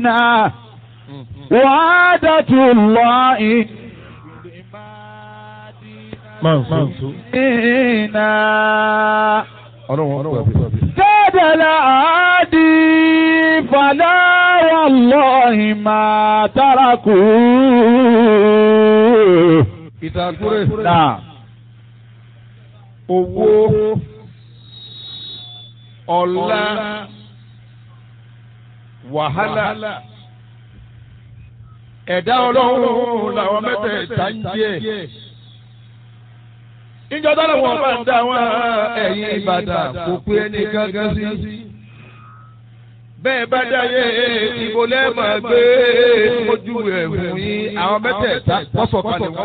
فينا وعادة الله فينا كاد العادي فلا والله ما تركوه ìtàkùrẹ́ نعم owó ọlá wàhálà ẹ̀dá ọlọ́run làwọn mẹ́tẹ̀ẹ̀ta ń jẹ́ ìjọ tọ́lọ̀ wọn bá ń dá wọn ẹ̀yìn ìbàdàn kò pé ẹni gángan sí bẹ́ẹ̀ bá dáyé ìbò lẹ́ẹ̀mọ̀ gbé ojú ẹ̀ fún yín àwọn mẹ́tẹ̀ẹ̀ta wọ́n sọ̀kalẹ̀ wọ́n